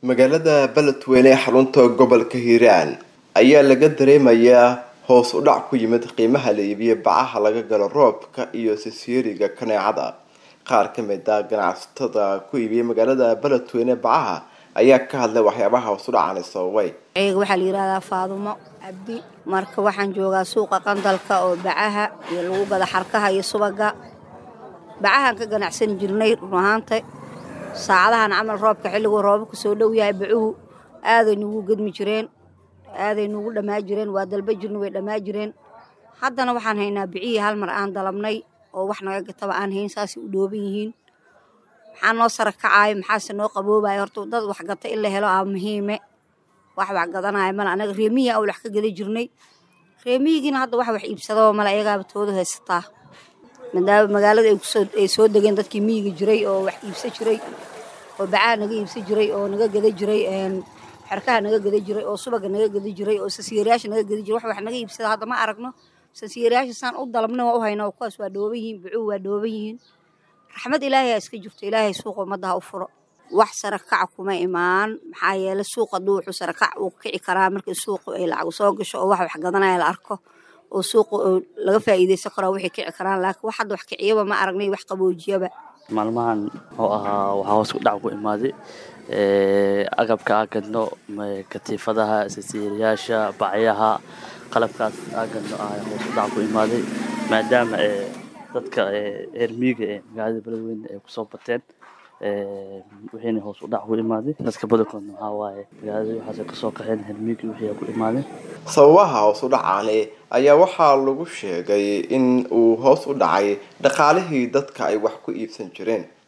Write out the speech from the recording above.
magaalada beledweyne ee xarunta gobolka hiiraan ayaa laga dareemayaa hoos u dhac ku yimid qiimaha la iibiyo bacaha laga galo roobka iyo sisyeeriga kaneecada qaar ka mid a ganacsatada ku iibiyay magaalada beledweyne bacaha ayaa ka hadlay waxyaabaha hoos u dhacani sababay ayaga waxaa la yidhahdaa faadumo cabdi marka waxaan joogaa suuqa qandalka oo bacaha iyo lagu gada xarkaha iyo subaga bacahaan ka ganacsani jirnay run ahaanta saacadahan camal roobka xilliguu roobabka soo dhow yahay bacuhu aaday nugu gedmi jireen aaday nugu dhammaa jireen waa dalba jirna way dhammaa jireen haddana waxaan haynaa bicihii hal mar aan dalabnay oo wax naga gataba aan hayn saasay u dhooban yihiin maxaa noo sara kacaayo maxaase noo qaboobaya horta dad wax gata in la helo aa muhiime wax wax gadanaya male anaga reemihi aan wax ka gada jirnay reemihigiina hadda wax wax iibsadaba male ayagaaba toodu haysataa maadaama magaalada ay soo degeen dadkii miyiga jiray oo wax iibsa jiray oo bacaha naga iibsa jiray oo naga gada jiray xerkaha naga gada jiray oo subaga naga gada jiray oo sasiirayaasha naga gada jiray wax wax naga iibsada hadda ma aragno sasiirayaasha saan u dalabna waa u hayna kuwaas waa dhooban yihiin bucuhu waa dhooban yihiin raxmad ilaahay aa iska jirto ilaahay suuqa ummadda ha u furo wax sarakac kuma imaan maxaa yeele suuq hadduu wuxuu sarakac uu kici karaa markii suuqu ay lacag soo gasho oo wax wax gadanaya la arko oo suuqa laga faa'iidaysan karaa waxay kici karaan laakiin wax hadda wax kiciyaba ma aragnay wax qaboojiyaba maalmahan oo ahaa waxaa hoos ku dhac ku imaaday agabka aa gadno katiifadaha sasiiriyaasha bacyaha qalabkaas aa gadno ah hoos u dhac ku imaaday maadaama dadka eermiiga ee magaalada beledweyne ay kusoo bateen wixiina hoos u dhac ku imaaday dadka badankoodna waxaa waaye magaalada waxaasay kasoo qaxeen hermiigi wixii ku imaadeen sababaha hoos u dhacaani ayaa waxaa lagu sheegay in uu hoos u dhacay dhaqaalihii dadka ay wax ku iibsan jireen